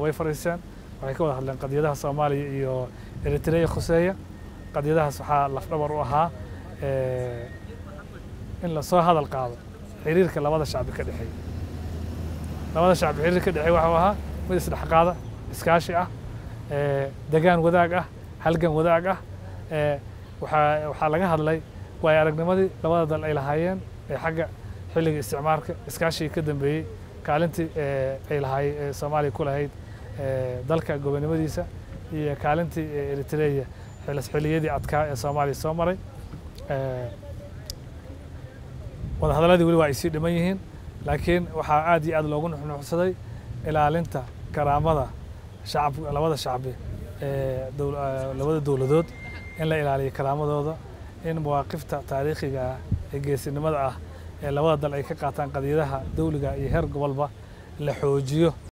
way fadhiiseen waxay ka wada hadleen qadiyadaha soomaaliya iyo eritrea khuseeya qadiyadahaas waxaa lafdhabar u ahaa in lasoo hadal qaado xiriirka labada shacbi ka dhexeeya labada shacbi xiriir ka dhexeeya waxuu ahaa mid isdhexqaada iskaashi ah degaan wadaag ah halgan wadaag ah waxaa waxaa laga hadlay waayo aragnimadii labada dal ay lahaayeen ee xagga xilliga isticmaalka iskaashigii ka dambeeyey kaalintii ay lahaay soomaaliya ku lahayd dalka gobonimadiisa iyo kaalintii eritreya xilliyadii adkaa ee soomaaliya soo maray wadahadaladii weli waa ay sii dhiman yihiin laakiin waxaa aad iyo aad loogu nuxnuxsaday ilaalinta karaamada shacab labada shacbi ee labada dowladood in la ilaaliyo karaamadooda in mawaaqifta taariikhiga ah ee geesinimada ah ee labada dal ay ka qaataan qadiyadaha dawliga iyo heer gobolba la xoojiyo